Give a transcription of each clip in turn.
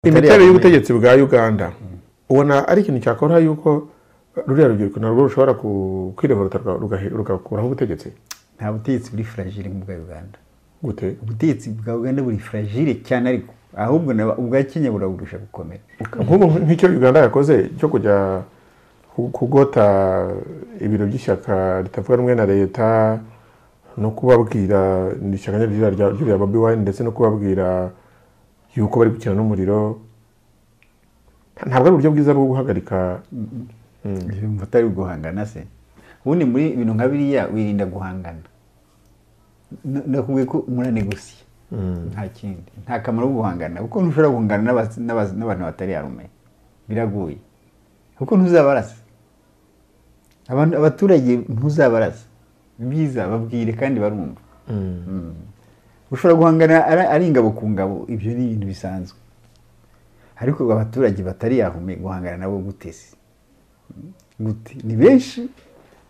imiterere y'ubutegetsi bwa uganda ubona ari ikintu cyakora yuko ruriya rubyiruko narwo rushobora ku- kwireburuta rugakuraho ubutegetsi nta butegetsi buri fragile nk'ubwa uganda gute ubutegetsi bwa uganda buri fragile cyane ariko ahubwo na- ubwa kenya buraburusha gukomera nk'ubu nk'icyo uganda yakoze cyo kujya ku- kugota ibiro by'ishyaka ritavuga rumwe na leta no kubabwira ni ishyaka nyaryo rya- ry'uriya bobi wine ndetse no kubabwira yuko bari gukina n'umuriro ntabwo ari uburyo bwiza bwo guhagarika yumva utari guhangana se ubundi muri ibintu nka biriya wirinda guhangana N- nakubwiye ko muranegosiye nta kindi nta kamaro ko guhangana kuko ntushobora guhangana n'abas- n'abas- n'abantu batari yarume biragoye kuko ntuzabarasa abantu abaturage ntuzabarasa byiza babwire kandi barumva ushobora guhangana ari ari ingabo ku ngabo ibyo ni ibintu bisanzwe ariko abaturage batari yahume guhangana nabo gutese gute ni benshi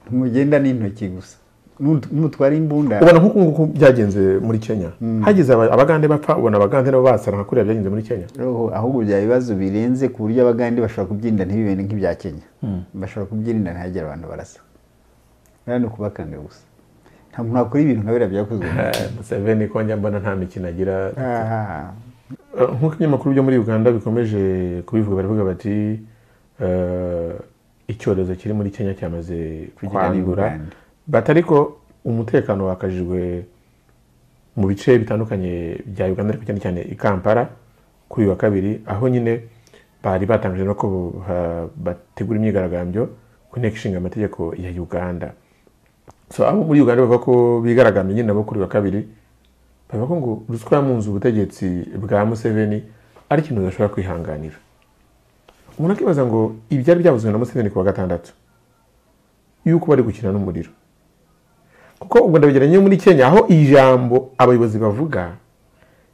ntimugenda n'intoki gusa Nunt- numutwara imbunda ubona nk'uku nguku byagenze muri kenya hagize aba- abagande bapfa ubona abagande nabo basara nka kuriya byagenze muri kenya roho ahubwo byaba ibibazo birenze ku buryo abagande bashobora kubyirinda ntibibere nk'ibya kenya bashobora kubyirinda ntihagire abantu barasa rero ni ukubakanga gusa nta muntu wakora ibintu nka biriya byakozwe museveni ko njya mbona nta mikino agira Ah, Eh, nk'uko ibinyamakuru byo muri uganda bikomeje kubivuga baravuga bati eh, icyorezo kiri muri kenya cyamaze Kugera kwandura i Uganda. bati ariko umutekano wakajijwe mu bice bitandukanye bya uganda ariko cyane cyane i kampala kuri uyu wa kabiri aho nyine bari batangije no ko ha- bategura imyigaragambyo ku nteko ishinga amategeko ya uganda so abo muri uganda bavuga ko bigaragambye nyine nabo kuri uyu wa kabiri bavuga ko ngo ruswa yamunze ubutegetsi bwa museveni ari ikintu udashobora kwihanganira umuntu akibaza ngo ibyari byavuzwe na museveni ku wa gatandatu yuko bari gukina n'umuriro kuko ubwo ndabigeranye muri kenya aho ijambo abayobozi bavuga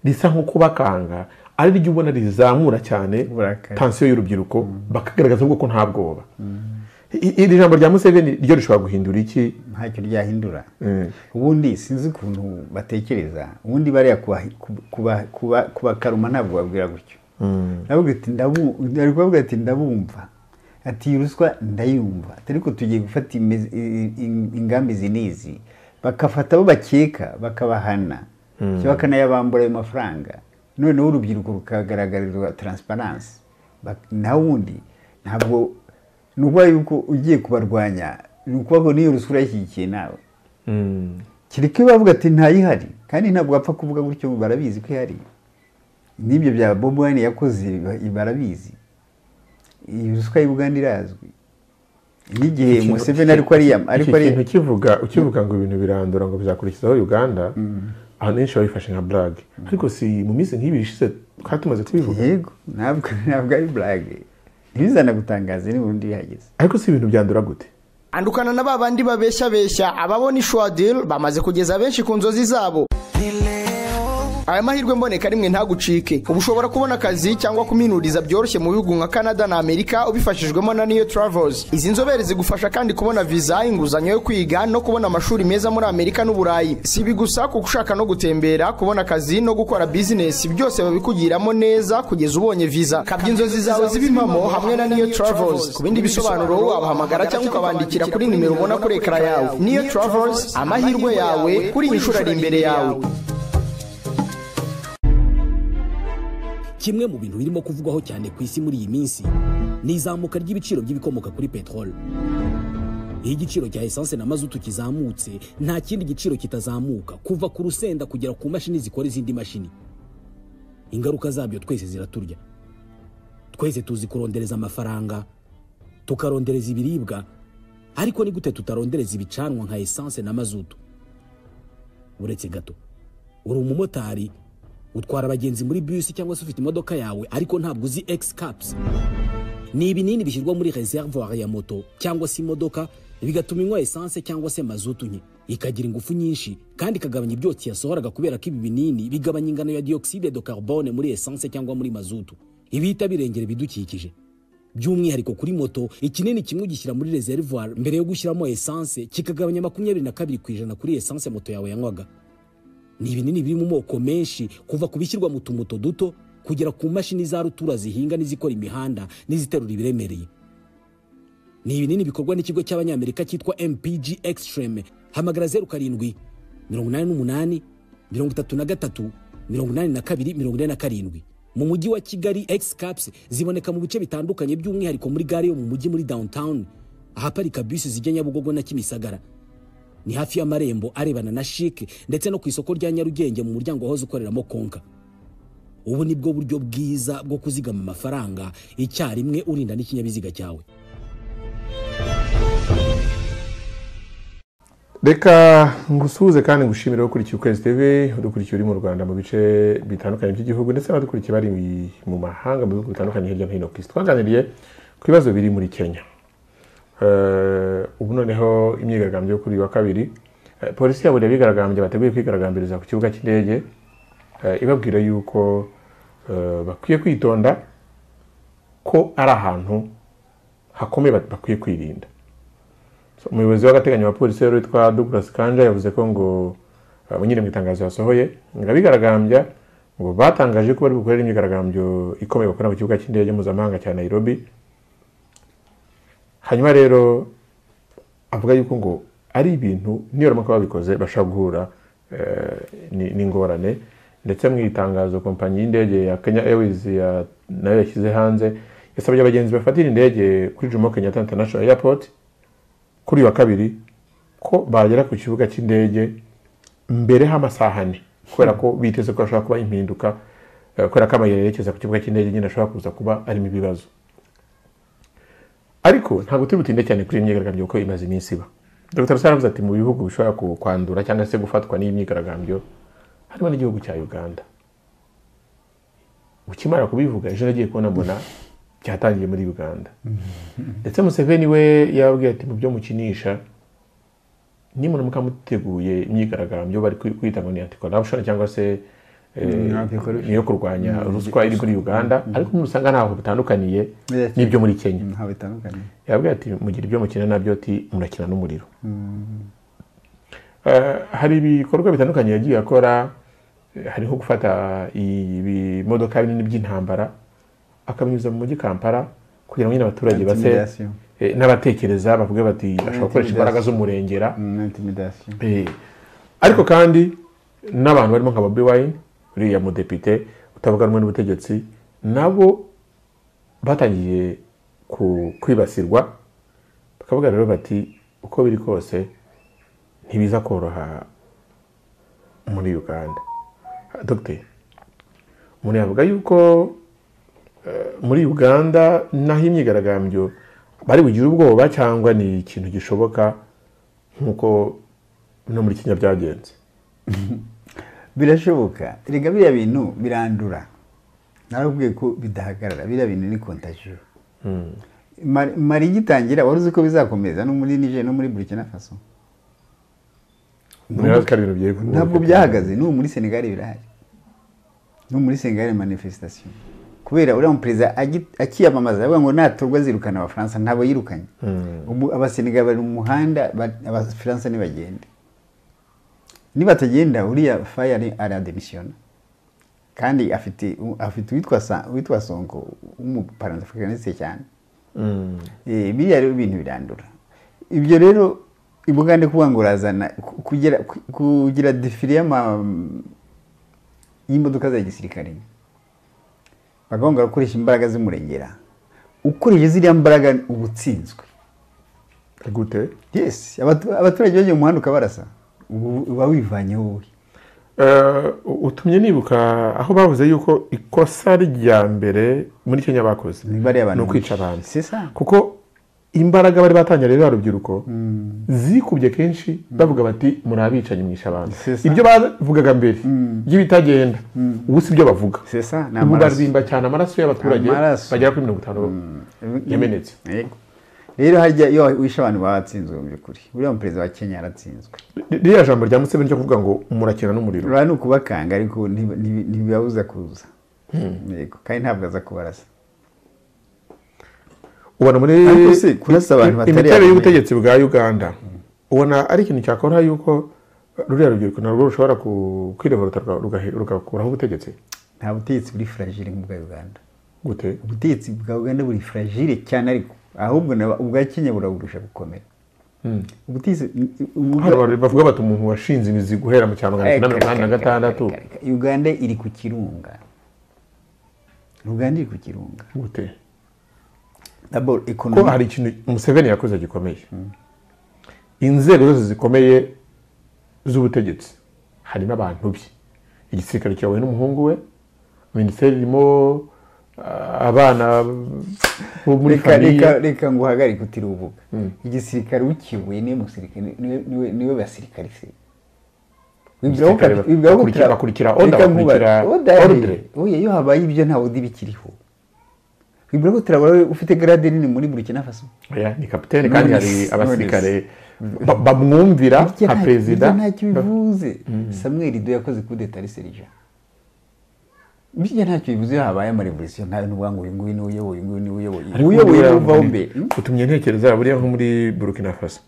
risa nko kubakanga ari ryo ubona rizamura cyane Uburakari. tansiyo y'urubyiruko bakagaragaza ahubwo ko nta bwoba I- iri jambo rya museveni ryo rishobora guhindura iki ntacyo ryahindura Mm. ubundi sinzi ukuntu batekereza ubundi bariya kuba- kuba- kuba- kubakaruma ntabwo babwira gutyo Ndavuga ati, "Ndabu- ari kubavuga ati ndabumva ati "Iyi ruswa ndayumva ati ariko tugiye gufata imizi- i- i- ingambi izi n'izi bagafata abo bakeka bakabahana cyangwa bakanayabambura ayo mafaranga noneho urubyiruko rukagaragarizwa taransiparansi nawe undi ntabwo ni ukuvuga yuko ugiye kubarwanya ni ukuvuga ngo n'iyo ruswa urashyigikiye nawe Mm. kereka iyo bavuga ati ntayihari kandi ntabwo bapfa kuvuga gutyo barabizi ko ihari n'ibyo bya bob wine yakoze ba- barabizi iyi ruswa y'i Buganda irazwi n'igihe Ikintu- museveni ariko ariya ariko iki ari kintu kivuga ukivuga ngo ibintu birandura ngo bizakurikizaho uganda ahantu henshi babifashe nka burage ariko si mu minsi nk'ibiri ishize twari tumaze tubivuga yego ntabwo ntabwo ari burage ntibizana gutangaza ni burundu bihageze ariko si ibintu byandura gute andukana na ba bandi babeshyabeshya ababona ishwadil bamaze kugeza benshi ku nzozi zabo aya mahirwe mboneka rimwe ntagucike ubu ushobora kubona akazi cyangwa kuminuriza byoroshye mu bihugu nka canada na amerika ubifashijwemo na new travels izi nzobere zigufasha kandi kubona viza inguzanyo yo kwiga no kubona amashuri meza muri amerika n'uburayi si ibi gusa kuko ushaka no gutembera kubona akazi no gukora bizinesi byose babikugiramo neza kugeza ubonye viza kabya inzozi zawe ziba impamo hamwe na new travels ku bindi bisobanuro wabahamagara cyangwa ukabandikira kuri nimero ubona kuri ekara yawe new travels amahirwe yawe kuri iyi nshuro ari imbere yawe kimwe mu bintu birimo kuvugwaho cyane ku isi muri iyi minsi ni izamuka ry'ibiciro by'ibikomoka kuri peteroli iyo igiciro cya esanse na mazutu kizamutse nta kindi giciro kitazamuka kuva ku rusenda kugera ku mashini zikora izindi mashini ingaruka zabyo twese ziraturya twese tuzi kurondereza amafaranga tukarondereza ibiribwa ariko ni gute tutarondereza ibicanwa nka esanse na mazutu uretse gato uri umumotari utwara abagenzi muri bisi cyangwa se ufite imodoka yawe ariko ntabwo uzi egisi kapusi ni ibinini bishyirwa muri reservoir ya moto cyangwa se imodoka bigatuma inywa esanse cyangwa se mazutu nke ikagira ingufu nyinshi kandi ikagabanya ibyotsi yasohoraga kubera ko ibi binini bigabanya ingano ya dioxide de carbone muri esanse cyangwa muri mazutu ibihita birengera ibidukikije by'umwihariko kuri moto ikinini kimwe ugishyira muri reservoir mbere yo gushyiramo esanse kikagabanya makumyabiri na kabiri ku ijana kuri esanse moto yawe yanywaga ni ibinini biri mu moko menshi kuva ku bishyirwa mu tumoto duto kugera ku mashini za rutura zihinga n'izikora imihanda n'iziterura ibiremereye ni ibinini bikorwa n'ikigo cy'abanyamerika cyitwa mpg extreme hamagara zeru karindwi mirongo inani n'umunani mirongo itatu na gatatu mirongo inani na kabiri mirongo ine na karindwi mu mujyi wa kigali x caps ziboneka mu bice bitandukanye by'umwihariko muri gare yo mu mujyi muri downtown ahaparika bisi zijya nyabugogo na kimisagara ni hafi y'amarembo arebana na shike ndetse no ku isoko rya nyarugenge mu muryango wahoze ukoreramo konka ubu ni bwo buryo bwiza bwo kuzigama amafaranga icyarimwe urinda n'ikinyabiziga cyawe reka ngusuhuze kandi ngushimire ukurikiye ukwezi tv udukurikiye uri mu rwanda mu bice bitandukanye by'igihugu ndetse n'abadukurikiye bari mu mahanga mu bihugu bitandukanye hirya no hino ku isi twaganiriye ku bibazo biri muri kenya Eh, ubu noneho imyigaragambyo yo kuri uyu wa kabiri eh, polisi yaburiye abigaragambya bateguye kwigaragambiriza ku kibuga cy'indege eh, ibabwira yuko eh, bakwiye kwitonda ko ari ahantu hakomeye bat- bakwiye kwirinda So, umuyobozi w'agateganyo wa polisi rero witwa Douglas Kanja yavuze ko ngo eh, nyine mu itangazo yasohoye ngo abigaragambya ngo batangaje ko bari bukorere imyigaragambyo ikomeye bakora ku kibuga cy'indege mpuzamahanga cya Nairobi hanyuma rero avuga yuko ngo ari ibintu nibaramuka babikoze bashobora guhura eh, ni- n'ingorane ndetse mu itangazo kompanyi y'indege ya kenya airways ya- nayo yashyize hanze yasabye abagenzi bafatira indege kuri jomo kenyatta international airport kuri uyu wa kabiri ko bagera ku kibuga cy'indege mbere h'amasaha ane kubera ko biteze ko hashobora kuba impinduka eh, kubera ko amayira yerekeza ku kibuga cy'indege nyine ashobora kuza kuba arimo ibibazo ariko ntabwo turi butinde cyane kuri iyi myigaragambyo kuko imaze iminsi iba dr rusara avuze ati mu bihugu bishobora ku- kwandura cyangwa se gufatwa n'iyi myigaragambyo harimo n'igihugu cya uganda ukimara kubivuga ejo nagiye kubona mbona byatangiye muri uganda ndetse museveni we yababwiye ati mu byo mukinisha nimuramuka muteguye imyigaragambyo bari kwi- kwita ngo ni anti corruption cyangwa se eh, Ni anti-corruption. ni iyo kurwanya ruswa iri muri uganda ariko nusanga ntaho bitandukaniye Yes. n'ibyo muri kenya ntaho bitandukanye yababwira ati mugira ibyo mukina nabyo ati murakina n'umuriro Eh, hari ibikorwa bitandukanye yagiye akora eh, hari nko gufata i- ibimodoka binini by'intambara akabinyuza mu mujyi kampala kugira ngo nyine abaturage base Intimidation. eh, n'abatekereza bavuge bati ashobora gukoresha imbaraga z'umurengera Mm, intimidation Eh, ariko kandi n'abantu barimo nka bobi wine uriya mudepite utavuga rumwe n'ubutegetsi nabo batangiye ku- kwibasirwa bakavuga rero bati uko biri kose ntibiza koroha muri uganda dogiteri umuntu yavuga yuko eh, muri uganda naho imyigaragambyo bari bugire ubwoba cyangwa ni ikintu gishoboka nk'uko no muri kenya byagenze birashoboka rega biriya bintu birandura narakubwiye ko bidahagarara biriya bintu ni kontagiyo Mali Mali igitangira wari uzi ko bizakomeza no muri Niger no muri Burkina Faso Murazi ko ari ibintu bye- ntabwo byahagaze n'ubu muri Senegal birahari n'ubu muri Senegal manifestation kubera uriya muperezida agi- akiyamamaza aravuga ngo natorwa azirukana abafaransa ntabwo yirukanye Ubu abasenegal bari mu muhanda ba- abafaransa ntibagende nibatagenda uriya fayari arademisiona kandi afite afite uwitwa Sa- uwitwa sonko w'umupanafricaniste cyane Mm. Eh, biriya rero ibintu birandura ibyo rero ibugande kuvuga ngo urazana ku- kugira ku- kugira defile y'ama y'imodoka za gisirikare bakavuga ngo arakoresha imbaraga z'umurengera ukoresheje ziriya mbaraga uba utsinzwe gute yes abatu- abaturage bagiye mu muhanda ukabarasa ubu uba wivanyeho wowe Eh, utumye nibuka aho bavuze yuko ikosa rya mbere muri kenya bakoze Ni bariya bantu ni ukwica bica. abantu C'est ça. kuko imbaraga bari batangira rero urubyiruko zikubye kenshi bavuga bati muri abicanyi mwisha abantu C'est ça. ibyo bavugaga mbere by'ibitagenda ubu si byo bavuga C'est ça, ni ubu amaraso. barimba cyane amaraso y'abaturage Amaraso. bagera kuri mirongo itanu yamenetse Yego. rero harya iyo wishe abantu baba batsinzwe mu by'ukuri uriya muperezida wa kenya yaratsinzwe ririya jambo rya museveni ryo kuvuga ngo murakina n'umuriro urabona ni ukubakanga ariko ntibi- ntibi- ntibibabuza kuza yego kandi ntabwo aza kubarasa ubona muri Ariko se kurasa abantu batari imiterere abamenye. y'ubutegetsi bwa uganda ubona ari ikintu cyakora yuko ruriya rubyiruko narwo rushobora ku- kwirevorota ruka- rugahe- rugakuraho ubutegetsi nta butegetsi buri furagire nk'ubwa uganda gute ubutegetsi bwa uganda buri furagire cyane ariko ahubwo na- ubwa kenya buraburusha gukomera ubutegetsi hari abantu bavuga bati umuntu washinze imizi guhera mu cya magana cyenda mirongo inani na gatandatu uganda iri ku kirunga uganda iri ku kirunga gute daboro ko ekonomi hari ikintu museveni yakoze gikomeye inzego zose zikomeye z'ubutegetsi harimo abantu bye igisirikare cyawe n'umuhungu we minisiteri irimo ah, abana bo muri reka famiye reka reka ngo uhagarike utiri uvuga igisirikare ukiyoboye niwe musirikare niwe- niwe- niwe basirikare se Wibwira ko Igisirikare kapi- wibwira ko bakurikira- tra- bakurikira order, reka nkuba- bakurikira order. ordre. Oya, iyo habaye ibyo ntawe undi bikiriho wibwira ko turabona wowe ufite garade nini muri burkina faso Oya, ni kapitene kandi hari Knowless, abasirikare ba- bamwumvira Burya nka nta- perezida burya ntacyo bivuze samuel ido yakoze kudeta ari serija bijya ntacyo bivuze iyo habaye amarevolisiyo nkayo n'uvuga ngo uyu nguyu niwe uyoboye uyu nguyu niwe uyoboye Ariko uyoboye buriya uvaho muri- mbere Hmm? utumye ntekereza buriya nko muri burkina faso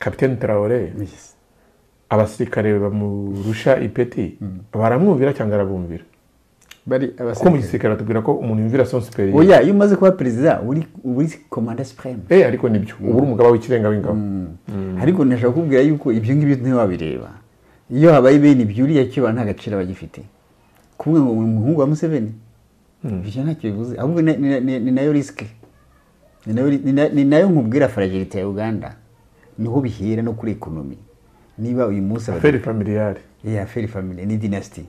kapitene tarawore abasirikare bamurusha ipeti baramwumvira cyangwa arabumvira bari kuko mu abasirikare gisirikare batubwira ko umuntu yumvira son superieur oya iyo umaze kuba perezida uba uri- uba uri komanda sipureme eh ariko nibyo uba uri umugaba w'ikirenga w'ingabo ariko ndashaka kukubwira yuko ibyo ngibyo ntibabireba wabireba iyo habaye bene ibyo uriya kiba nta gaciro aba agifite kuvuga ngo ni umuhungu wa museveni ibyo ntacyo bivuze ahubwo ni- ni- ni ni nayo risike ni nayo ri- ni na- ni nayo nkubwira faragirite ya uganda niho bihera no kuri ekonomi niba uyu munsi abadepite- feri familiyari ya feri family ni dynasty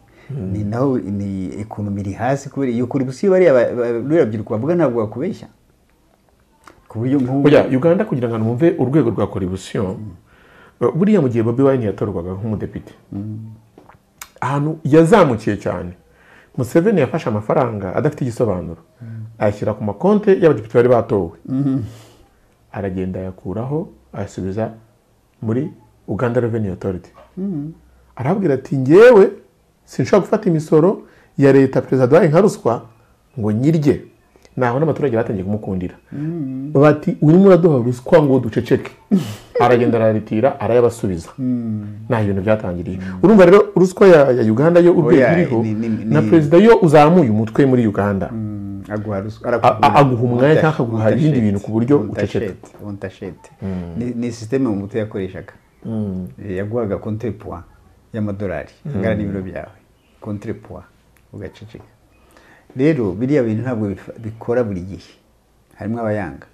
ni naho ni ekonomi iri hasi kubera iyo korupsiyo bariya ba- ba- ruriya rubyiruko bavuga ntabwo bakubeshya ku buryo nk'ubu oya uganda kugira ngo numve urwego rwa korebusiyo buriya mu gihe bobi wine yatorwaga nk'umudepite ahantu yazamukiye cyane museveni yafashe amafaranga adafite igisobanuro ayashyira ku makonte y'abadepite bari batowe aragenda ayakuraho ayasubiza muri uganda revenue authority arababwira ati ngewe sinshobora gufata imisoro ya leta perezida wahaye nka ruswa ngo nyirye naho n'abaturage batangiye kumukundira bati urimo uraduha ruswa ngo duceceke aragenda araritira arayabasubiza nta bintu byatangiriye urumva rero ruswa ya ya uganda yo urwego Oya, iriho ni- ni- ni- na perezida yo uzamuye umutwe muri uganda aguha ruswa A- a- aguha umwanya Untashete, cyangwa akaguha ibindi untashete, bintu ku buryo untashete, uceceka. untashete Ni- ni sisiteme umuto yakoreshaga Eh, yaguhaga kontepuwa y'amadolari angana n'ibiro byawe kontepuwa ugaceceka rero biriya bintu ntabwo bifa- bikora buri gihe harimo abayanga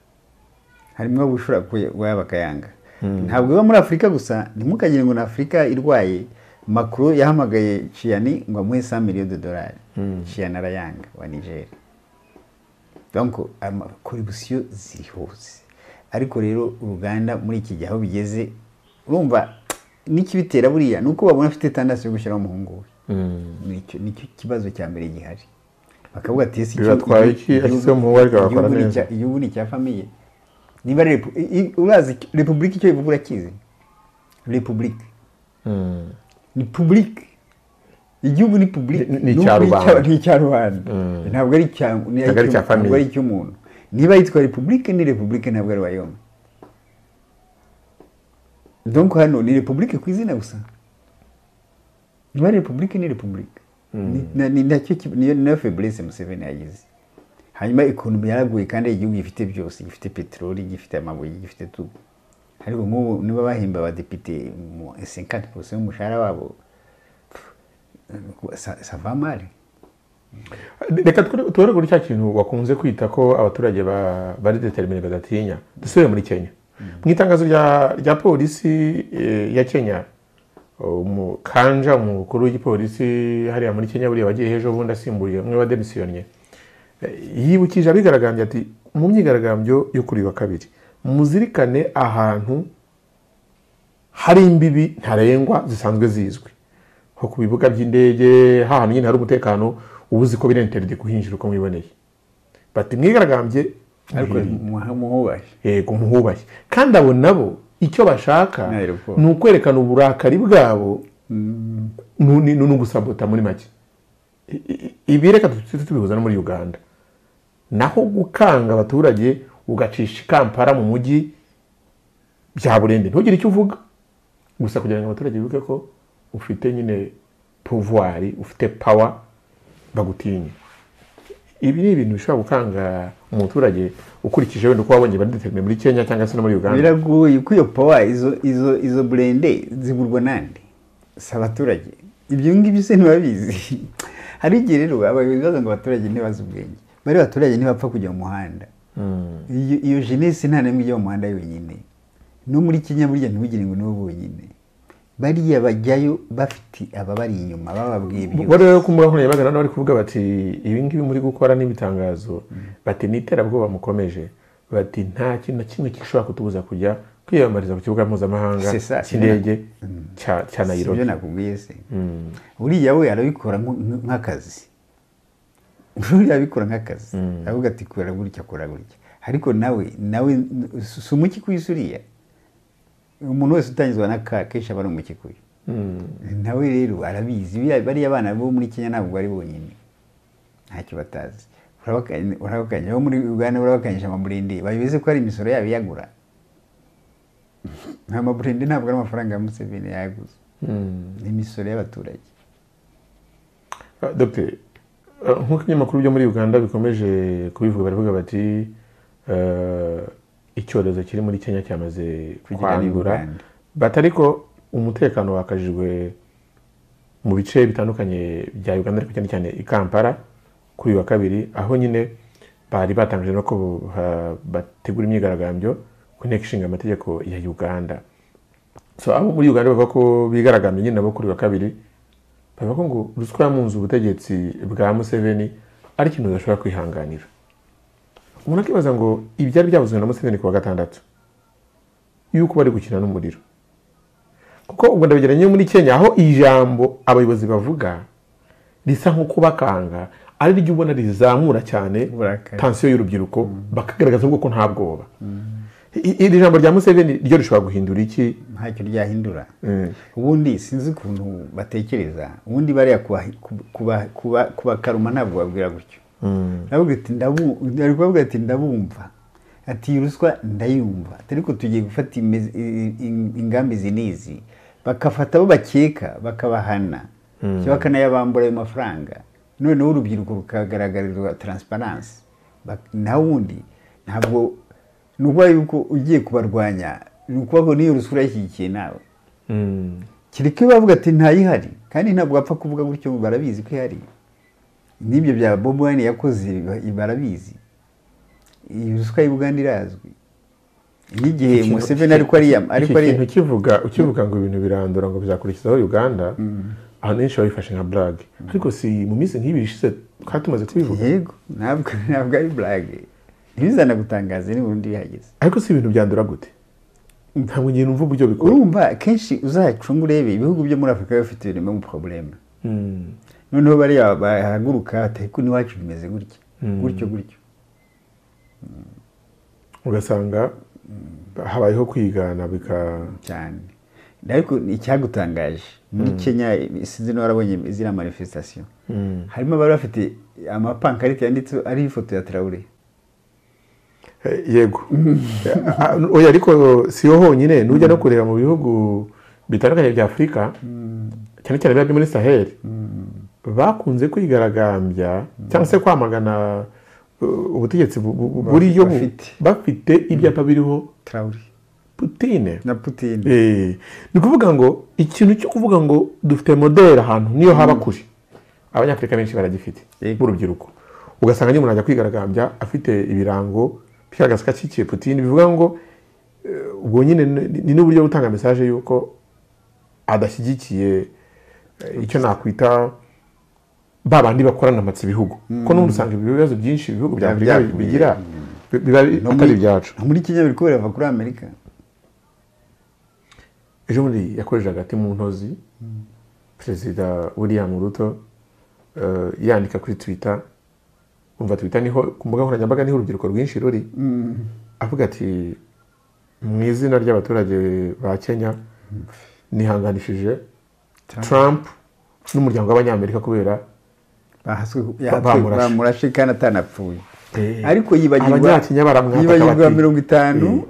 harimo abo ushobora kuba bakayanga ntabwo iba muri afurika gusa ntimukagire ngo ni afurika irwaye makuru yahamagaye ciyani ngo amuhe sa miliyoni de dolari ciyani arayanga wa nigeria donc amakorebusiyo ziri hose ariko rero uruganda muri iki gihe aho bigeze urumva n'ikibitera buriya ni uko babona afite tandasi yo gushyiraho umuhungu we Nicyo- nicyo kibazo cya mbere gihari bakavuga ati ese Bibatwaye iki? Ashyizeho umuhungu we agakora igihugu ni neza." icya- igihugu ni icya famiye niba ari repu- i- i- urazi icyo- repubulika icyo bivuga urakizi repubulika ni publike igihugu ni publike Ni- ni icya rubanda. ni icya rubanda ntabwo ari icya ni- Ntabwo ari icya ntabwo famille. ari icy'umuntu niba yitwa repubulike ni repubulike ntabwo ari wayome donc hano ni repubulike ku izina gusa niba ari repubulike ni repubulike Ni- na- ni nacyo ki- niyo niyo feblesse museveni yagize hanyuma ekonomi yaraguye kandi igihugu gifite byose gifite peteroli gifite amabuye gifite tubu ariko nk'ubu niba bahemba abadepite mu 50% y'umushahara wabo pff, sa- sa va mari reka twe- tubare kuri cya kintu wakunze kwita ko abaturage ba- bari determine badatinya dusubire muri kenya mu itangazo rya rya polisi eh, ya kenya umukanja umukuru w'igipolisi hariya muri kenya buriya wagiye ejo bundi asimbuye umwe wademisiyonye yibukije abigaragambya ati mu myigaragambyo yo kuri uyu wa kabiri muzirikane ahantu hari imbibi ntarengwa zisanzwe zizwi nko ku bibuga by'indege hahantu nyine hari umutekano uba uzi ko birenterde kuhinjira uko mwiboneye bati mwigaragambye ariko mwirinde. muha- muhubahe yego muhubashye kandi abo nabo icyo bashaka Ni aeroport. ni ukwerekana uburakari bwabo nu- ni- ni ugusabota muri make I- i- ibi reka tujye tubihuza no muri uganda naho gukanga abaturage ugacisha ikampara mu mujyi byaburende ntugire icyo uvuga gusa kugira ngo abaturage bibuke ko ufite nyine pouvoir ufite power bagutinye ibi ni ibintu bishobora gukanga umuturage ukurikije wenda uko wabonye barideterine muri kenya cyangwa se no muri uganda biragoye ko iyo pawa izo izo izo burende zigurwa nande si abaturage ibyo ngibyo se ntibabizi hari igihe rero abayobozi baza ngo abaturage ntibazi ubwenge bari abaturage ntibapfa kujya mu muhanda iyo iyo jenesi nta n'imwe ijya mu muhanda yonyine no muri kenya burya ntibugire ngo nibo bonyine bariya bajyayo bafite ababari inyuma bababwiye ibyo bo rero kumurahura bagana bari kuvuga bati ibi ngibi muri gukora n'ibitangazo bati ni iterabwoba mukomeje bati nta kintu na kimwe gishobora kutubuza kujya kwiyamamariza ku kibuga mpuzamahanga C'est ça, cy'indege cya- cya si ibyo nayirobi nakubwiye se uriya we arabikora nk- nk- nk'akazi uriya abikora nk'akazi aravuga ati kora gutya kora gutya ariko nawe nawe si si umuki ku isi uriya umuntu wese utangizwa na ka kenshi aba ari umuki ku isi nawe rero arabizi biriya- bariya abana bo muri kenya ntabwo bari bonyine ntacyo batazi Urabakanya- urabakanya abo muri uganda urabakanyije amamurende babizi ko hari imisoro yabo iyagura amamurende ntabwo ari amafaranga ya museveni yaguze ni imisoro y'abaturage Ah, Dr. ah, nk'uko ibinyamakuru byo muri uganda bikomeje kubivuga baravuga bati eh, icyorezo kiri muri kenya cyamaze Kugera i kwandura Uganda. bati ariko umutekano wakajijwe mu bice bitandukanye bya uganda ariko cyane cyane i kampala kuri uyu wa kabiri aho nyine bari batangije no ko ah, bategura imyigaragambyo ku nteko ishinga amategeko ya uganda so abo muri uganda bavuga ko bigaragambye nyine nabo kuri uyu wa kabiri bavuga ko ngo ruswa yamunze ubutegetsi bwa museveni ari ikintu udashobora kwihanganira umuntu akibaza ngo ibyari byavuzwe na museveni ku wa gatandatu yuko bari gukina n'umuriro kuko ubwo ndabigeranye muri kenya aho ijambo abayobozi bavuga risa nko kubakanga ari ryo ubona rizamura cyane Uburakari. tansiyo y'urubyiruko bakagaragaza ahubwo ko nta bwoba I- iri jambo rya museveni ryo rishobora guhindura iki ntacyo ryahindura Mm. ubundi sinzi ukuntu batekereza ubundi bariya kuba- kuba- kuba- kuba- kubakaruma ntabwo babwira gutyo aravuga ati "Ndabu- ari kubavuga ati ndabumva ati "Iyi ruswa ndayumva Ati, ariko tugiye gufata imizi- i- i- ingamba izi n'izi bakafata abo bakeka bakabahana cyangwa bakanayabambura ayo mafaranga noneho urubyiruko rukagaragarizwa taransiparansi naho ubundi ntabwo ni ukuvuga yuko ugiye kubarwanya ni ukuvuga ngo n'iyo ruswa urayishyigikiye nawe kereka iyo bavuga ati ntayihari kandi ntabwo bapfa kuvuga gutyo ngo barabizi ko ihari n'ibyo bya bob wine yakoze ba- barabizi iyi ruswa y'i Buganda irazwi n'igihe Ikintu- museveni ariko ariyam iki ariko ari kintu kivuga ukivuga ngo ibintu birandura ngo bizakurikizaho uganda ahanshi babifashe nka burage ariko si mu minsi nk'ibiri ishize twari tumaze kubivuga yego ntabwo ntabwo ari burage ntibizana gutangaza ni burundu bihageze ariko si ibintu byandura gute ntabwo igihe numva uburyo bikora urumva kenshi uzacunga urebe ibihugu byo muri afurika biba bifite ibintu mu porobuleme noneho bariya bahaguruka ariko n'iwacu bimeze gutya gutyo gutyo ugasanga habayeho kwigana bika cyane ariko icyagutangaje muri kenya sinzi niba warabonye ziriya manifestation harimo abari bafite amapankarite yanditseho ariho ifoto ya tarawure Eh, yego Ah, oya ariko siyo honyine nujya no kureba mu bihugu bitandukanye bya afurika cyane cyane biba biri muri saheli bakunze kwigaragambya cyangwa se kwamagana uh, ubutegetsi bu- bu- bu- buriyo bu- bafite. bafite ibyapa biriho tarawure putine na putin Eh, ni ukuvuga ngo ikintu cyo kuvuga ngo dufite modeli ahantu niyo haba kuri abanyafurika benshi baragifite Yego. b'urubyiruko ugasanga nyine umuntu ajya kwigaragambya afite ibirango bigaragaza ko ashyigikiye putine bivuga ngo eh, ubwo nyine ni- ni n'uburyo bwo gutanga mesaje y'uko adashyigikiye eh, icyo nakwita ba bandi bakorana amatsi ibihugu kuko n'ubundi usanga ibibazo byinshi ibihugu bya afurika Byavuye. bigira bi- biba No atari muri- ibyacu no muri kenya biri kuberava kuri amerika ejo bundi yakoreje hagati mu ntozi perezida william ruto eh, yandika kuri twitter umva twitter niho ku mbuga nkoranyambaga niho urubyiruko rwinshi ruri avuga ati mu izina ry'abaturage ba kenya nihanganishije Trump. trump n'umuryango w'abanyamerika kubera bahaswe Ba- bamurashe. bamurashe kandi atanapfuye Eh, ariko yibagirwa abanyakenya baramwataka yibagirwa bati- mirongo itanu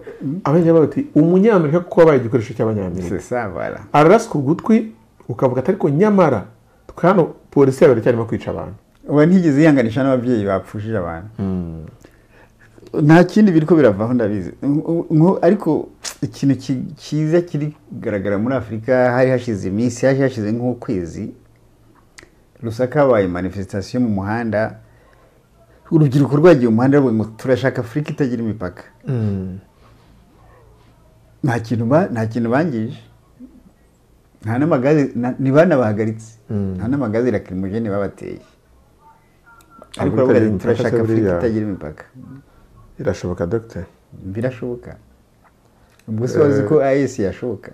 abanyamerika bati umunyamerika kuko wabaye igikoresho cy'abanyamerika sesabara araraswa ugutwi ukavuga ati ariko nyamara twe hano polisi yawe iracyarimo kwica abantu uba ntigeze yihanganisha n'ababyeyi bapfushije abantu nta kindi biri ko biravaho ndabizi Nko- nko- ariko ikintu ki- cyiza kiri kugaragara muri afurika hari hashize iminsi hari hashize nk'ukwezi rusaka habaye manifesitasiyo mu muhanda urubyiruko rwagiye mu muhanda ruvuga ngo turashaka afurika itagira imipaka nta kintu ba- nta kintu bangije nta n'amagaze na- ni banabahagaritse nta n'amagaze lakirimujene babateye ariko Afurika itagira baravuga bati imipaka turashaka se afurika buriya?" itagira imipaka birashoboka dogiteri birashoboka ubwo se wazi ko ayesi yashoboka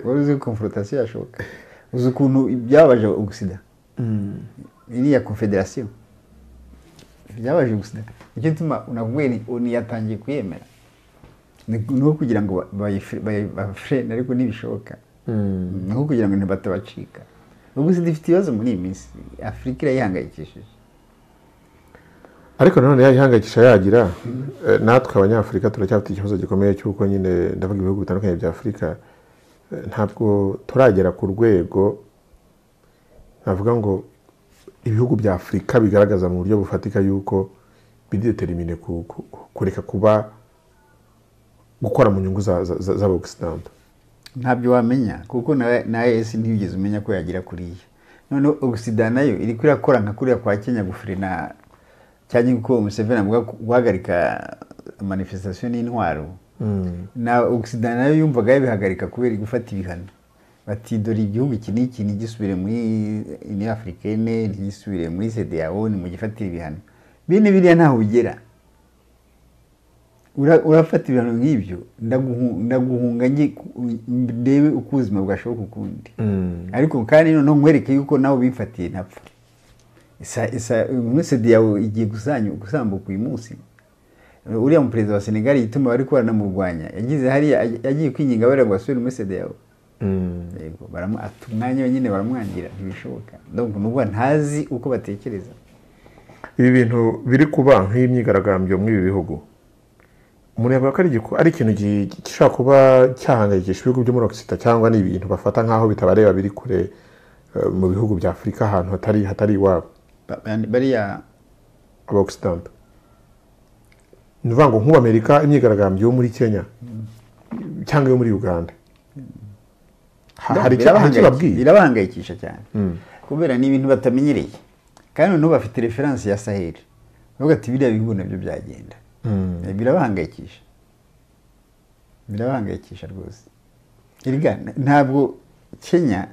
wari uzi ko konforotasiyo yashoboka uzi ukuntu byababaje ugusida iriya konfederasiyo byabaje ugusida nicyo gituma nakubwiye ni oni yatangiye kuyemera ni ni uwo kugira ngo ba- bayife- bayi- bafrene ariko ntibishoboka ni uwo kugira ngo ntibatabacika ubwo sida ifite ibibazo muri iyi minsi afurika irayihangayikishije ariko nanone yayihangayikisha yagira eh, natwe abanyafurika turacyafite ikibazo gikomeye cy'uko nyine ndavuga ibihugu bitandukanye bya afurika eh, ntabwo turagera ku rwego navuga ngo ibihugu bya afurika bigaragaza mu buryo bufatika yuko bidetermine ku- ku- ku- kureka kuba gukora mu nyungu za- za- za- z'abagisidanta ntabyo wamenya kuko na- na esi ntigeze umenya ko yagira kuriya noneho ogisida nayo iri kurakora nka kuriya kwa kenya gufurina cyangwa uko museveni avuga ko guhagarika manifestation n'intwaro na ogisida nayo yumvaga yabihagarika kubera gufata ibihano bati dore igihugu iki n'iki ntigisubire muri ni afurikene ntigisubire muri sedeyawo nimugifatire ibihano bene biriya ntaho bigera Ura- urafata ibihano nk'ibyo ndaguhu- ndaguhunga nge ku- ndebe uko ubuzima bwashoboka ukundi ariko kandi noneho nkwereke yuko nawe ubifatiye ntapfa isa isa umusedi yawe igiye gusanya gusambuka uyu munsi uriya muperezida wa senegali yituma bari baranamurwanya yagize hariya aj- agiye kwinginga bariya ngo asubire muri sede yawe yego baramu- ata umwanya wenyine baramwangira ntibishoboka ndumva nubwo ntazi uko batekereza ibi bintu biri kuba nk'imyigaragambyo muri ibi bihugu umuntu yavuga ko ari igiku- ari ikintu gi- gishobora kuba cyahangayikisha ibihugu byo muri okisita cyangwa ni ibintu bafata nk'aho bitabareba biri kure eh, mu bihugu bya afurika ahantu hatari hatari iwabo Ba- ba- bariya abokisitanta ni ukuvuga ngo nk'ubu amerika imyigaragambyo yo muri kenya cyangwa yo muri uganda Ha- hari icyo hari icyo Birabahangayiki- babwiye birabahangayikisha cyane kubera ni ibintu batamenyereye kandi noneho bafite referanse ya saheli bavuga ati biriya bihugu nabyo byagenda Eh, birabahangayikisha birabahangayikisha rwose erega n- ntabwo kenya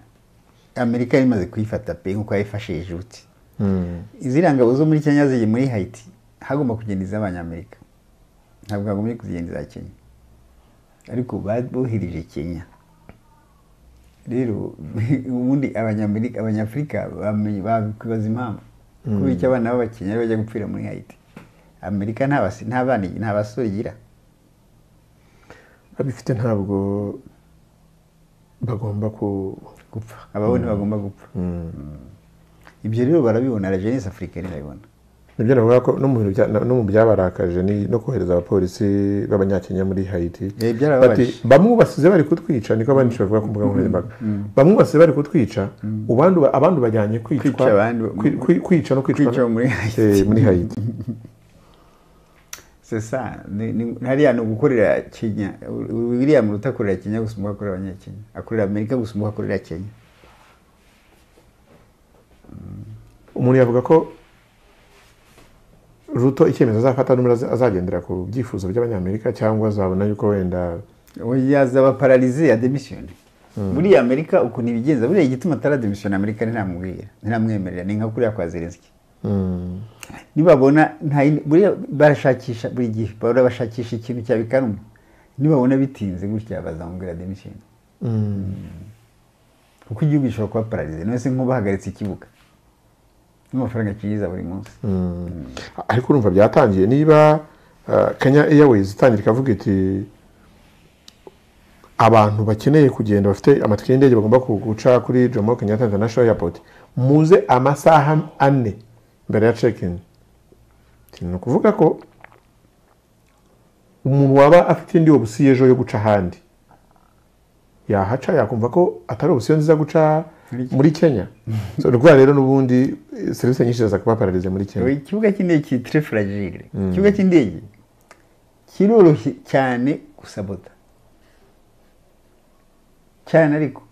amerika yari imaze kuyifata pe nk'uko yayifashe ejuti iziriya ngabo zo muri kenya zigiye muri hayiti hagomba kugenda iz'abanyamerika ntabwo hagombye kugenda iza kenya ariko ba- bohereje kenya rero ubundi abanyamerika abanyafurika bamenye- bakwibaza impamvu kubera icyo abana b'abakenya bajya gupfira muri hayiti amerika nta basi- nta bana nta basore igira abifite ntabwo bagomba ku gupfa abaho ntibagomba gupfa ibyo rero barabibona la jeunesse africaine irabibona nibyo navuga ko no mu bintu bya- no mu byabarakaje ni no kohereza abapolisi b'abanyakenya muri hayiti Eh, byarababaje. Bati, bamwubasize bari kutwica niko abandi bavuga ku mbuga nkoranyambaga bamwubasize bari kutwica abandi abandi bajyanye kwicwa Kwica abandi- kwi- kwi- kwica no kwicwa Kwica muri Haiti. Eh, muri hayiti c'est ça Ni- ni- hariya ni ugukorera kenya william ruta akorera kenya gusa umwe akorera abanyakenya akorera amerika gusa umwe akorera kenya umuntu yavuga ko ruto icyemezo azafata n'umwe aza- azagendera ku byifuzo by'abanyamerika cyangwa azabona yuko wenda yazaba pararize ya demisiyoni buriya amerika ukuntu ibigenza buriya igituma atarademisiyoni amerika ntiramubwira ntiramwemerera ni nka kuriya kwa zelenski nibabona nta yindi- buriya barashakisha buri gihe bahora bashakisha ikintu cyabikanuma nibabona bitinze gutya bazamubwira demisiyoni kuko igihugu gishobora kuba pararize none se nk'ubahagaritse ikibuga n'amafaranga cyinjiza buri munsi ariko urumva byatangiye niba eh, kenya airways itangira ikavuga iti abantu bakeneye kugenda bafite amatike y'indege bagomba ku- guca kuri jomo kenyatta international airport muze amasaha ane mbere ya check-in ni ukuvuga ko umuntu waba afite indi obusiyo ejo yo guca ahandi yahaca yakumva ko atari obusiyo nziza guca muri kenya So, urwa rero n'ubundi eh, serivisi nyinshi ziza kuba pararize muri kenya ikibuga cy'indege kitire furagire ikibuga cy'indege kiroroshye cyane gusabota cyane ariko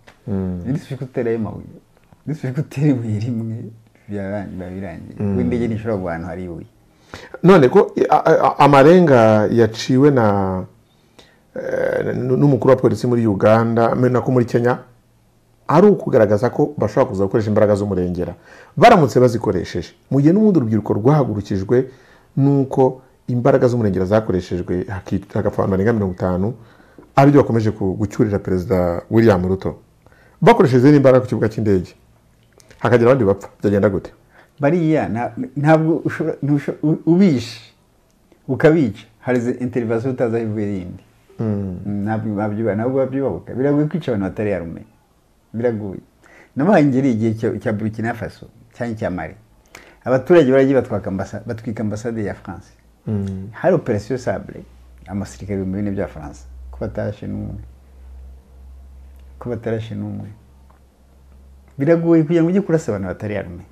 nidufike uterayo amabuye nidufike utera ibuye rimwe byaba- biba birangiye kuko indege ntishobora kugwa ahantu hari ibuye none ko i- a- a- amarenga yaciwe na eh, n- n'umukuru wa polisi muri uganda me- nako muri kenya ari ukugaragaza ko bashobora kuza gukoresha imbaraga z'umurengera baramutse bazikoresheje mu gihe n'ubundi urubyiruko rwahagurukijwe n'uko imbaraga z'umurengera zakoreshejwe haki- hagapfa abantu barenga mirongo itanu ari byo bakomeje ku- gucyurira perezida william ruto bakoresheje izindi imbaraga ku kibuga cy'indege hakagira abandi bapfa byagenda gute bariya nta- ntabwo ushobora ntusho- u- ubishe ukabica hari interivasiyo utazi aho ivuye rindi ntabwo babyibuha ntabwo babyibabuka biragoye kwica abantu batari yarumenya biragoye nabahaye ingeri igihe cyo- cya burkina faso cyangwa icya mari abaturage baragiye batwaka ambasa- batwika ambasade ya france hari operasiyo sabure amasirikare ibihumbi bine bya faransa ko batarashe n'umwe ko batarashe n'umwe biragoye kugira ngo ujye kurasa abantu batari yarume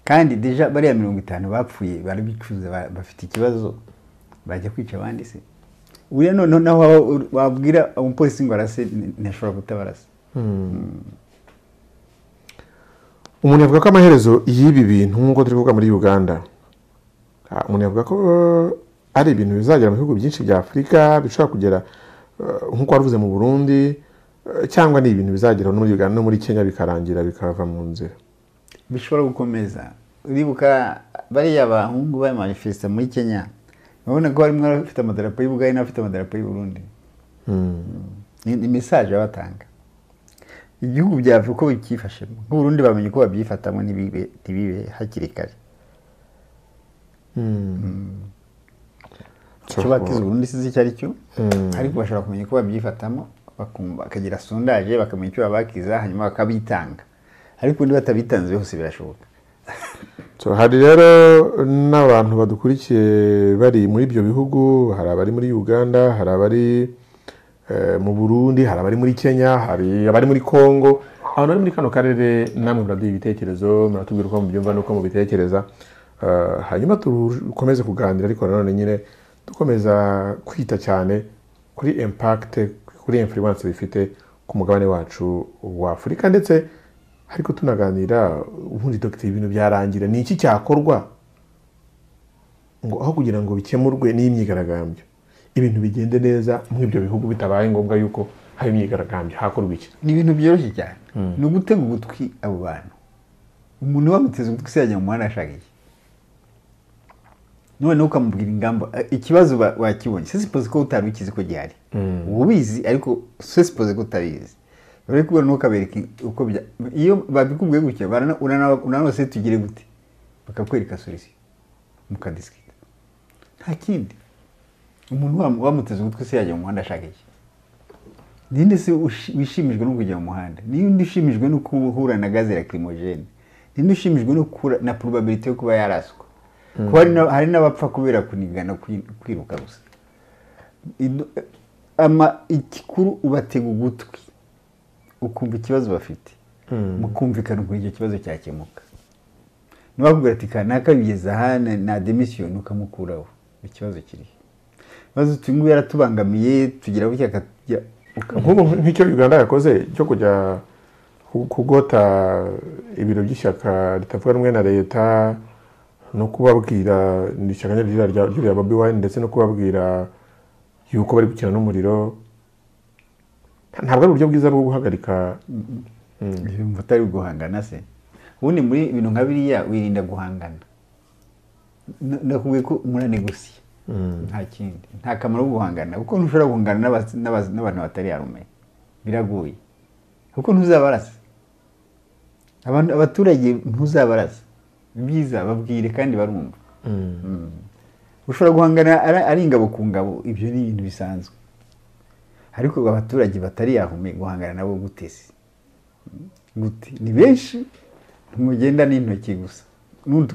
kandi deja bariya mirongo itanu bapfuye barabicuza ba- bafite ikibazo bajya kwica abandi se uriya noneho naho waba- wabwira umupolisi ngo arase n- ntashobora gutabara se umuntu yavuga ko amaherezo y'ibi bintu nk'uko turi kuvuga muri uganda ah, umuntu yavuga ko eh, ari ibintu bizagera mu bihugu byinshi bya afurika bishobora kugera eh, nk'uko waruvuze mu burundi eh, cyangwa ni ibintu bizagera no muri uganda no muri kenya bikarangira bikava mu nzira bishobora gukomeza uribuka bariya bahungu ba manifesta muri kenya urabona ko harimo abafite amadarapo y'ubugari n'abafite amadarapo y'uburundi ni ni mesaje baba batanga igihugu byava uko bicyifashemo nk'uburundi bamenye uko babyifatamo ntibibe ntibibe hakiri kare icyo bakize uburundi sizi icyo ari cyo ariko bashobora kumenya uko babyifatamo bakumva bakagira sondaje bakamenya icyo babakiza hanyuma bakabitanga ariko ubundi batabitanze byose birashoboka So, hari rero n'abantu badukurikiye bari muri ibyo bihugu hari abari muri uganda hari abari eh, mu burundi hari abari muri kenya hari abari muri congo abantu bari muri kano karere namwe muraduha ibitekerezo muratubwira uko mubyumva n'uko mubitekereza Eh, hanyuma dukomeze kuganira ariko nanone nyine dukomeza kwita cyane kuri impact kuri influence bifite ku mugabane wacu wa afurika ndetse ariko tunaganira ubundi dogiteri ibintu byarangira ni iki cyakorwa ngo aho kugira ngo bikemurwe n'imyigaragambyo ibintu bigende neza muri ibyo bihugu bitabaye ngombwa yuko haba imyigaragambyo hakorwa iki ni ibintu byoroshye cyane ni ugutega ugutwi abo bantu umuntu bamuteze ugutwi se yajya mu muhanda ashaka iki noneho ukamubwira ingamba eh, ikibazo ba- wakibonye se sipoze ko utari ukizi ko gihari uba ubizi ariko se sipoze ko utabizi bari kubona ntukabereke uko bya iyo babikubwiye gutya barana- urana- uranose tugire gute bakakwereka solisiyo mukadisikita nta kindi umuntu wam- wamuteze ugutwi se yajya mu muhanda ashaka iki ninde se ushi- wishimijwe no kujya mu muhanda ninde ushimijwe no guhura na gaze lacrimogen ninde ushimijwe no guhura na probability yo kuba yaraswa kuba hari na- hari n'abapfa kubera kunigana kwi- kwiruka gusa Idu- ama ikikuru ubatega ugutwi ukumva ikibazo bafite mukumvikana ukuntu icyo kibazo cyakemuka nibakubwira ati kanaka bigeze aha na- na demission ukamukuraho ikibazo kiriho maze uyu nguyu yaratubangamiye tugira gutya akatujya- uka- nk'ubu nk'icyo uganda yakoze cyo kujya ku- kugota ibiro by'ishyaka ritavuga rumwe na leta no kubabwira ni ishyaka nyaryo rya- ry'uriya bobi wine ndetse no kubabwira yuko bari gukina n'umuriro ntabwo ari uburyo bwiza bwo guhagarika ibintu utari guhangana se ubundi muri ibintu nka biriya wirinda guhangana N- nakubwiye ko muranegosiye nta kindi nta kamaro ko guhangana kuko ntushobora guhangana n'abas- n'abas- n'abantu batari yarume biragoye kuko ntuzabarase abantu abaturage ntuzabarase byiza babwire kandi barumva Mm. ushobora guhangana ari- ari ingabo ku ngabo ibyo ni ibintu bisanzwe ariko abaturage batari yahume guhangana nabo gutese gute ni benshi ntimugenda n'intoki gusa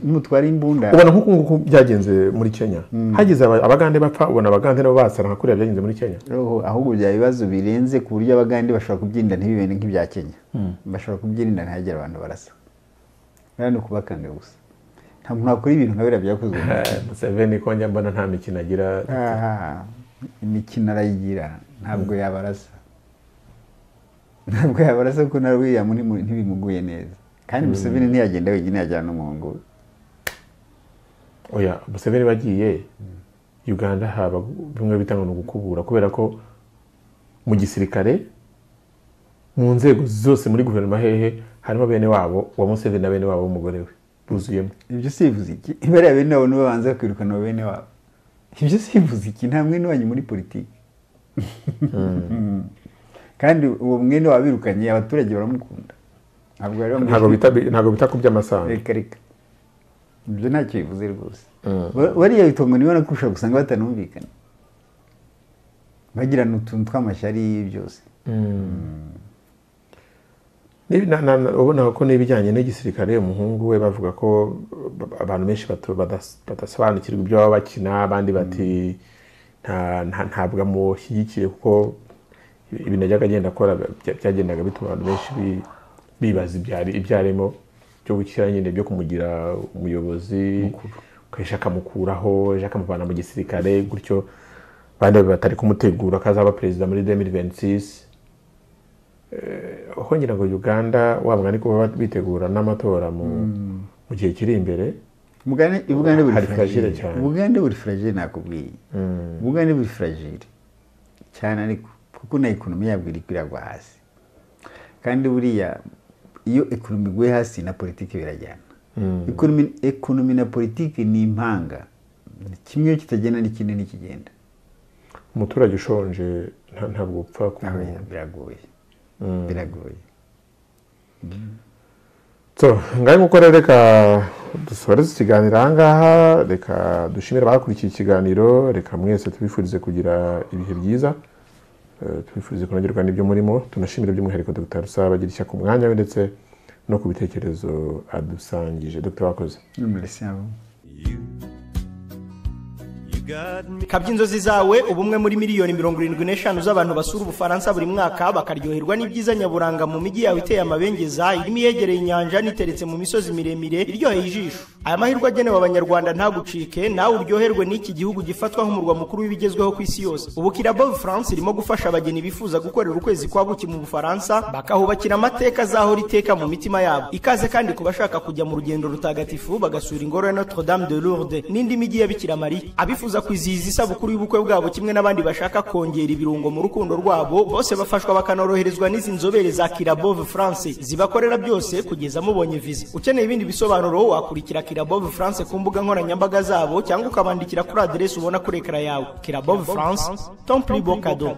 nutwara imbunda ubona nk'uku nguku byagenze muri kenya hagize aba- abagande bapfa ubona abagande nabo basara nka kuriya byagenze muri kenya roho ahubwo byaba ibibazo birenze ku buryo abagande bashobora kubyirinda ntibibene nk'ibya kenya bashobora kubyirinda ntihagire abantu barasa hano ni ukubakanga gusa nta muntu wakora ibintu nka biriya byakozwe Eh, museveni ko njya mbona nta mikino agira Ah, imikino arayigira ntabwo yabarasa ntabwo yabarasa kuko na william ntimu- ntibimuguye neza kandi museveni ntiyagenda wenyine yajyana n'umuhungu we oya museveni bagiye uganda haba bimwe bita ngo ni ugukubura kubera ko mu gisirikare mu nzego zose muri guverinoma hehe harimo bene wabo wa museveni na bene wabo w'umugore we buzuyemo ibyo sivuze iki bariya bene wabo nibo banza kwirukana abo bene wabo ibyo sivuze iki nta mwene wanyu muri politiki kandi uwo mwene wabirukanye abaturage baramukunda ntabwo bari bamushyigikiye. ntabwo bita ntabwo bita ku by'amasambu reka reka ibyo ntacyo bivuze rwose Ba- bariya bitongo niba nakurusha gusanga batanumvikana bagirana utuntu tw'amashyari byose Ni- na- na- na- ubona ko n'ibijyanye n'igisirikare umuhungu we bavuga ko uh, abantu benshi batu- badas- badasobanukirwa ibyo baba bakina abandi bati nta- nta- ntabwo amushyigikiye kuko ibintu yajyaga agenda akora bya- byagendaga bituma abantu benshi bi- bibaza ibyari- ibyo arimo byo gukira nyine byo kumugira umuyobozi kenshi akamukuraho ejo akamuvana mu gisirikare gutyo bandi batari kumutegura ko azaba perezida muri 2026 aho ngira ngo uganda wavuga ni kuba bitegura n'amatora mu mu gihe kiri imbere Ubugande- ubugande buri Hari fragile fragile cyane. ubugande buri fragile nakubwiye ubugande buri fragile cyane ariko kuko na ekonomi yabwo iri kwiragwa hasi kandi buriya iyo ekonomi iguye hasi na politiki birajyana ekonomi ekonomi na politiki ni impanga kimwe iyo kitagenda n'ikindi ntikigenda umuturage ushonje nta- ntabwo upfa Aho kumenya biragoye biragoye so ngahe nk'uko rero reka dusoreze ikiganiro aha ngaha reka dushimire abakurikiye ikiganiro reka mwese tubifurize kugira ibihe byiza Eh, tubifurize kunogerwa n'ibyo murimo tunashimire by'umwihariko dr rusaba agira ishya ku mwanya we ndetse no ku bitekerezo adusangije dr wakoze n'umurisiyamu kabya inzozi zawe ubumwe muri miliyoni mirongo irindwi n'eshanu z'abantu basura ubufaransa buri mwaka bakaryoherwa n'ibyiza nyaburanga mu mijyi yawe iteye amabengeza irimo iyegereye inyanja n'iteretse mu misozi miremire iryoheye ijisho aya mahirwe agenewe abanyarwanda ntagucike nawe uryoherwe n'iki gihugu gifatwa nk'umurwa mukuru w'ibigezweho ku isi yose ubu kirabo france irimo gufasha abageni bifuza gukorera ukwezi kwa buki mu bufaransa bakahubakira amateka azahora iteka mu mitima yabo ikaze kandi ku bashaka kujya mu rugendo rutagatifu bagasura ingoro ya notre dame de lourde n'indi mijyi ya bikira mariya abifuza kwizihiza isabukuru y'ubukwe bwabo kimwe n'abandi bashaka kongera ibirungo mu rukundo rwabo bose bafashwa bakanoroherezwa n'izi nzobere za kirabove france zibakorera byose kugeza mubonye viza ukeneye ibindi bisobanuro wakurikira kirabove france ku mbuga nkoranyambaga zabo cyangwa ukabandikira kuri aderesi ubona kuri ekara yawe kirabove france tomplibo kado